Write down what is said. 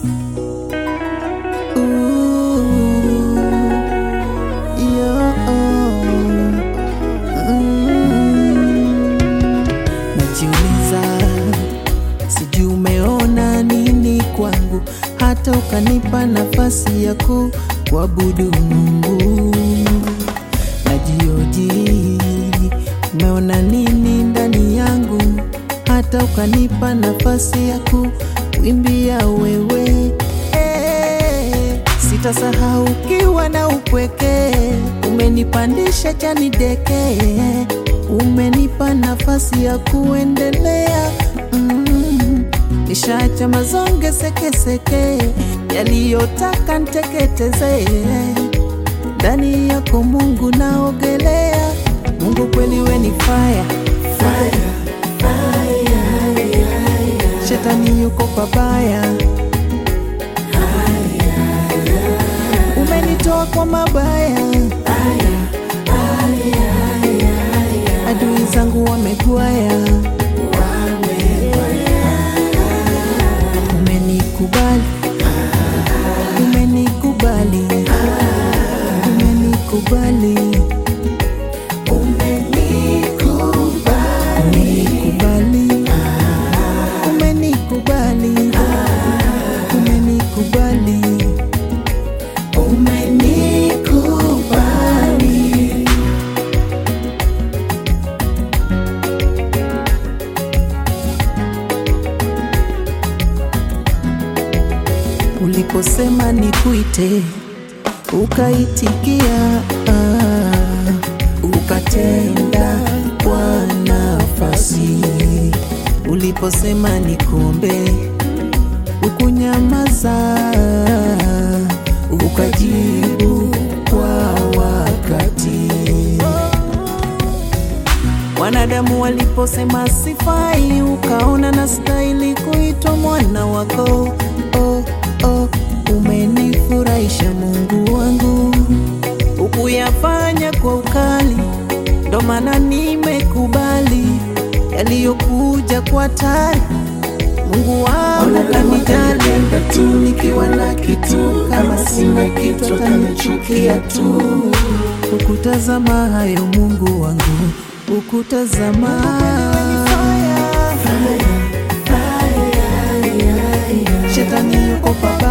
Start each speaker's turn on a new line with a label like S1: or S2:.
S1: Najiuliza, sijui umeona nini kwangu, hata ukanipa nafasi ya kuabudu Mungu. Najioji, umeona nini ndani yangu, hata ukanipa nafasi ya kuimbia wewe. Eh, Sitasahau ukiwa na upweke, umenipandisha chani deke, umenipa nafasi ya kuendelea. Mm, nishaacha mazonge sekeseke yaliyotaka nteketeze ndani yako Mungu naogelea. Mungu kweli we ni fire, fire, shetani yuko pabaya, umenitoa kwa mabaya, adui zangu wamegwaya, umenikubali, umenikubali, umenikubali, umenikubali, umenikubali, umenikubali, umenikubali. Uliposema nikuite, ukaitikia, ah, ukatenda kwa nafasi. Uliposema nikuombe, ukunyamaza, ukajibu kwa wakati. Wanadamu waliposema sifai, ukaona na stahili kuitwa mwana wako. Oh, oh, umenifurahisha Mungu wangu, ukuyafanya kwa ukali, ndo maana nimekubali yaliyokuja kwa tari. Mungu wangu kanijali tu, nikiwa na kitu, kama sina kitu atanichukia tu. Ukutazama hayo Mungu wangu, ukutazama Shetani yuko papa